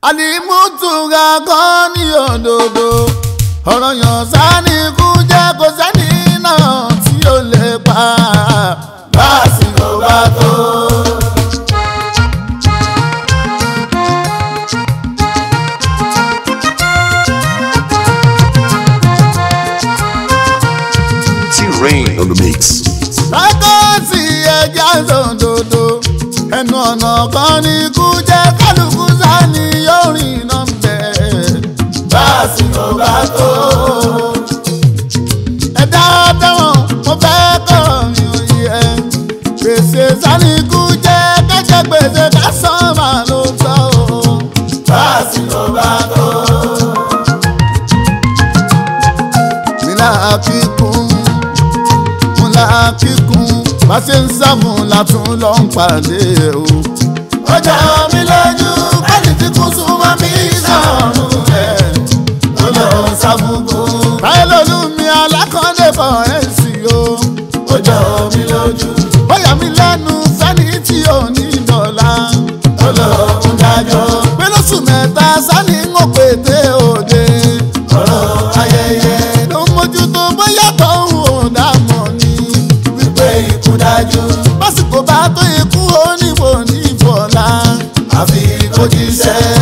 àlìmútùgà kan ní òdòdó ọ̀rọ̀ yàn sani kú jẹ́ kó sẹ́ni náà tí ó lè pa lásìkò bá tó. T-Rain on the mix. lákòósì ẹja sòdòdó ẹnu ọ̀nà kan ní kú jẹ́ kálukú sani yóò rìn náà bẹ̀ lásìkò bá tó. ẹ̀dá tẹ̀wọ̀n mo fẹ́ kọ́ mi ò yẹ gbèsè sani kú jẹ́ kẹ́kẹ́ gbèsè ká sàn máa ló sọ o lásìkò bá tó. mi náà kíkún mo la kíkún bá ṣe ń sáfún látún lọ ń pàdé o. ọjà mi lójú kẹ́ni tí kú súnmọ́ mi sọ̀rùn rẹ̀ ló lọ sáfúnkú. báyìí lólu mi alákọ̀ọ́dé bọ̀ ẹ̀ sí o. ọjà mi lójú. ó yà mí lẹ́nu sẹ́ni tí ò ní dọ̀la. ló lọ ń dájọ́. pé lóṣù mẹ́ta sani ń wò pété òde. ọ̀rọ̀ ayẹyẹ ló ń mójútó bóyá tó ń wò dámọ̀ ni wípé ikú dájú. lásìkò bá tó ikú oníwò ní ìfọ̀lá àfi kó jíṣẹ́.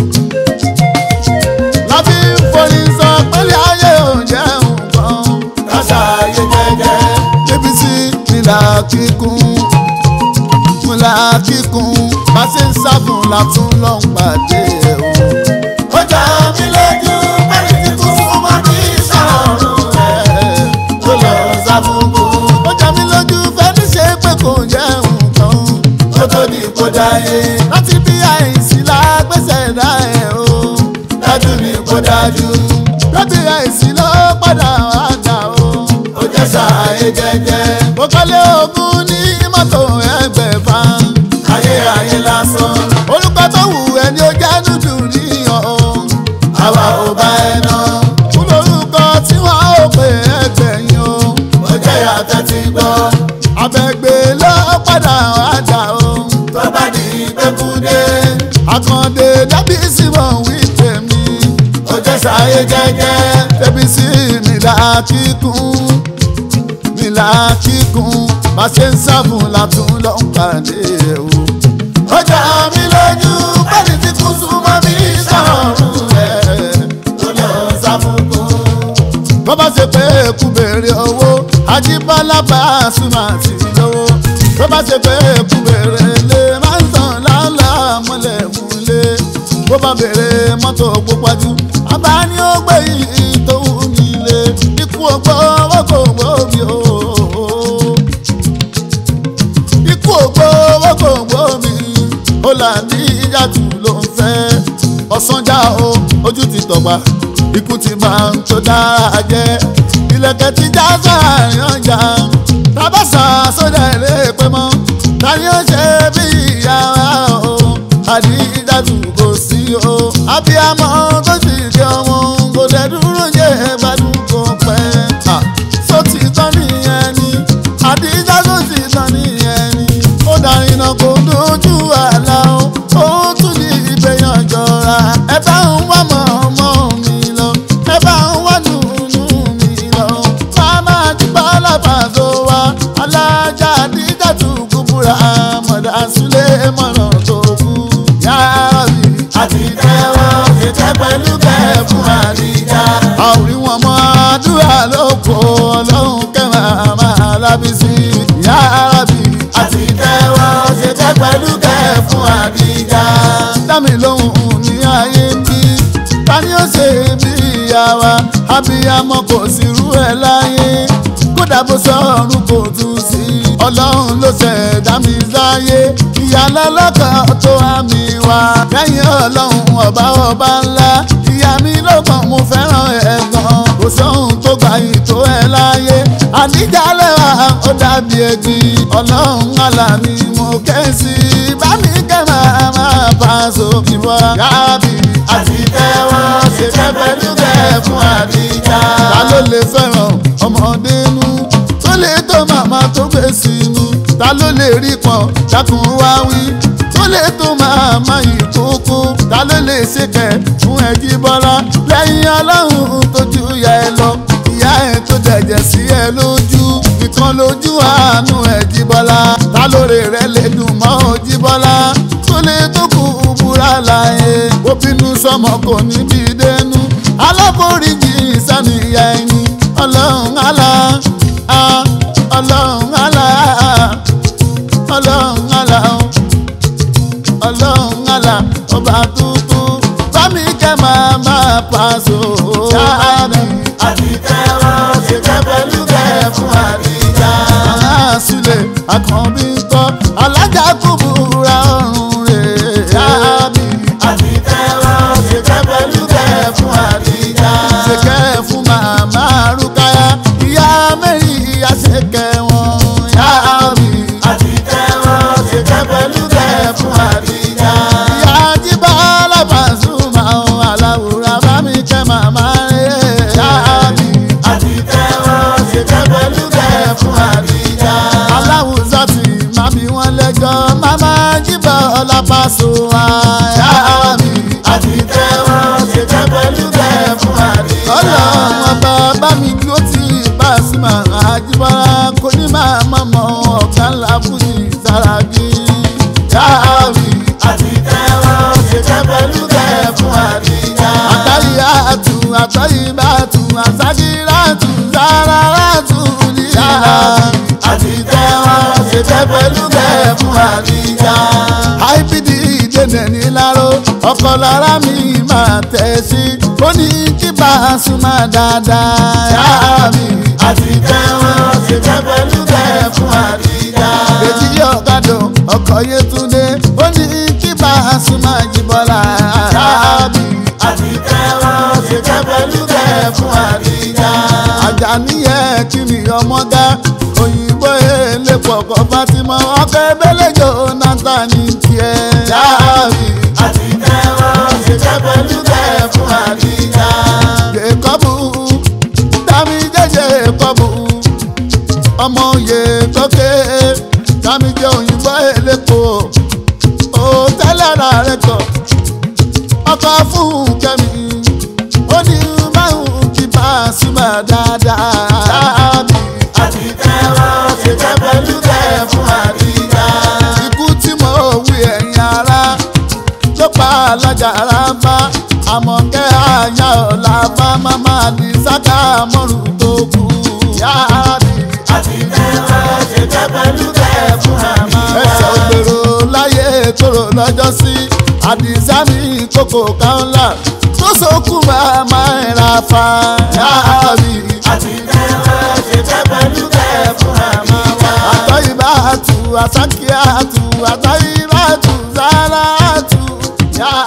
lábí forí sọ pẹ́lẹ́ ayé ò jẹ́ nǹkan káṣá ayé jẹ́jẹ́. débi sí ìlà kíkún ìlà kíkún bá ṣe ń sábùn látún lọ ń pàdé o. ó jà mí lójú pẹ́lú tí kú súnmọ́ ní sọ̀rùn rẹ̀ tó lọ sábùkù. ó jà mí lójú fẹ́ni ṣe pé kò jẹ́ nǹkan ó tó di kó dáyé. láti bí àìsí lágbèsè dá ẹ̀ o dájú ni kó dájú. láti àìsí ló padà wá dà o ó jẹ́ sàáyé jẹ́jẹ́. mo kọ́lé ogún ní mọ́tò ẹgbẹ̀fà ayé ayé lásán. orúkọ tó wù ẹni ó jẹ́ dúdú níyàn o àwa ò bá ẹ ná. kú lórúkọ tí wọ́n ó pè ẹgbẹ̀yìn o ó jẹ́ yàtọ̀ ti gbọ́. abẹ́gbẹ́ ló padà wá dà o tó bá di gbẹ́kúdé. àkàndé dábì símọ̀ wí tèmi ó jẹ́ sáyé jẹ́jẹ́. tẹ̀bí sí nílà kíkún nílà kíkún bá ṣe ń sáfún látún lọ ń pàdé o. ọjà mi lójú pẹ́ẹ́lí tí kú súnmọ́ mi sọ̀rùn rẹ̀ tó lọ sáfúnkú. bó bá ṣe pé kú béèrè owó ajíbọ́lá bá a súnmọ́ àti lówó. bó bá ṣe pé kú béèrè lé máa ń tàn lálá mọ́lẹ̀ múlẹ̀. bó bá béèrè mọ́tò púpọ̀jù àbá ni ó gbé yìí tó wù mí lé. ikú ògbó owó kò gbóbi o ikú ògbó owó kò gbómi ó là ní ìyàtú ló ń fẹ́ ọ̀sánjá o ojú ti tọ̀gbà ikú ti máa ń tó dára jẹ́ ilẹ̀kẹ̀ ti já sáàrin ọjà tábàṣà sódà ilé pé mọ́ tani ó ṣe bí ìyá wa o àdìjàtú kò sí o abiyamọ tó sì di ọmọ kò dẹ̀ dúró jẹ́ gbádùn kò pẹ́ sọ ti tán nìyẹn ni àdìjá tó sì tán nìyẹn ni ó darí iná kó dojú àlá o ó tún ní ìbẹ̀yàn jọra ẹ bá ń wá mọ̀ ọmọ mi lọ ẹ bá ń wá nùnú mi lọ máma dúpọ̀ alábàáṣọ wa alájà àdìjá tó kúbúra mọ̀dà sílẹ̀ mọ̀nà tó kú yára bí àti tẹ́wọ́ ṣètẹ́ pẹ̀lú kẹ́ fún àdìjá. àwòrán wọn mọ àdúrà ló kó ọlọ́run kẹ́mà máa lábísí yára bí àti tẹ́wọ́ ṣètẹ́ pẹ̀lú kẹ́ fún àdìjá. dámi lóhùn ní ayé bí tani ó ṣe bí ìyá wa abiyamọ kò sí rú ẹ láyé kódà bó sọ̀rùn kò tún sí ọlọ́run ló ṣẹ̀dá mi sáyé ìyàlá lọ́kàn tó àmì wá lẹ́yìn ọlọ́run ọba ọba ńlá ìyá mi lọ́kàn mo fẹ́ràn ẹ̀ gan kò sóhun tó gbà yìí tó ẹ láyé àníjàlẹ̀ wa ó dàbí ẹ̀gbin ọlọ́run àlà ni mo kẹ́ sí bá mi kẹ́ máa máa bá a sókè wá yábì àti tẹ́wọ́ ṣe fẹ́ pẹ̀lú kẹ́ fún àdìjà ta ló lè fẹ́ràn ọmọdé nú tó lè tó màmá tó gbé sínú ta ló lè rí pọn dákun wá wí tó lè tó màmá ìkókó ta ló lè ṣèkẹ́ fún ẹjí bọ́lá lẹ́yìn ọlọ́run tó ju ìyá ẹ lọ ìyá ẹ tó dẹ̀jẹ̀ sí ẹ lójú nìkan lójú àánú ẹjí bọ́lá ta lóore rẹ lè dùn mọ́ ojí bọ́lá tó lè tó kù búra láyé ó bínú sọmọ kò níbi dénú aláforíjì sàníyà ẹni ọlọ́run àlá ah, ọlọ́run àlá ọlọ́run àlá ọlọ́run àlà ọba tuntun bámi kẹ́ máa máa pàṣọ. Ṣáàbì àti tẹ́wọ́ ṣe kẹ́ pẹ̀lú kẹ́ fún àdìjà. Àwọn àṣìlẹ̀ àkànbí ń kọ́ alájà kò búra ọ̀run rẹ̀. Ṣáàbì àti tẹ́wọ́ ṣe kẹ́ pẹ̀lú kẹ́ fún àdìjà. Ṣe kẹ́ fún màmá Rúkáyà ìyá mẹ́rin ìyá ṣe kẹ́ wọn. Ṣáàbì àti tẹ́wọ́ ṣe kẹ́ pẹ̀lú kẹ́ fún àdìjà. Ìyá jíbá alábàásùmá ohun aláwòrán bá mi kẹ́ màmá rẹ̀. Ṣáàbì àti tẹ́wọ́ ṣe kẹ́ pẹ̀lú kẹ́ fún àdìjà. Aláwùsọ ti má bí wọ́n lẹ́jọ́ màmá jíbá ọlápàṣọ Ṣáàbì àti tẹ́wọ́ ṣe kẹ́ pẹ̀lú kẹ́ fún àdìjà. Ọlọ́run ọba bá mi dúró tí Pasuma àjíbọ́lá kò ní máa mọ̀mọ́ ọ̀gá ńlá fújì Sàràkí. Ṣáàbì àti tẹ́wọ́ ṣe kẹ́ pẹ̀lú kẹ́ fún àdìjà. Àtàyè àtù àtàyè bá tù àṣàkírà tù sára tù nílá. Àti tẹ́wọ́ ṣe kẹ́ pẹ̀lú kẹ́ fún àdìjà. IPD dènà ní láró ọkọ̀ lára mi máa tẹ̀ sí. Ó ní kí Pasuma dáadáa. Ṣáàbì àti tẹ́wọ́ ṣe kẹ́ pẹ̀lú kẹ́ fún àdìjà. Èjì ọ̀kadà ọkọ̀ Yétúndé ó ní kí Pasuma Jíbọ́lá. Ṣáàbì àti tẹ́wọ́ ṣe kẹ́ pẹ̀lú kẹ́ fún àdìjà. Àjàníyẹ kí ni ọmọ dá òyìnbó elépo ọkọ̀ Fatima ọkọ̀ ebélejò Jonathan ní tiẹ̀. Ṣáàbì àti tẹ́wọ́ ṣe kẹ́ pẹ̀lú kẹ́ fún àdìjà. Jèkọ́bù dámi jẹ́jẹ́ kọ́bù ọmọ òye tókè dámi jẹ́ òyìnbó elépo ó tẹ́lẹ̀ ra rẹ̀ kọ̀ ọkọ̀ fún kẹ́mi ó ní márùn kí Pasuma dáadáa. Ṣáàbì àti tẹ́wọ́ ṣe kẹ́ pẹ̀lú kẹ́ fún àdìjà. ikú tí mo wí ẹ̀yìn ara ló pa alájà ara bá àmọ̀kẹ́ àyà ọ̀la bá máma ní sáká mọ́rù tó kù. Ṣáàbì àti tẹ́wọ́ ṣe kẹ́ pẹ̀lú kẹ́ fún àmà. ẹsẹ̀ ògbèrò láyé tóró lọ́jọ́ sí àdìsá mi kókò káńlá tó sókù máa ń ra fa. Ṣáàbì àti tẹ́wọ́ ṣe kẹ́ pẹ̀lú kẹ́ fún àmà wa. àtọ́yìn bá tu àsákìá tu àtọ́yìn bá tu sára tu. Ṣáàbì.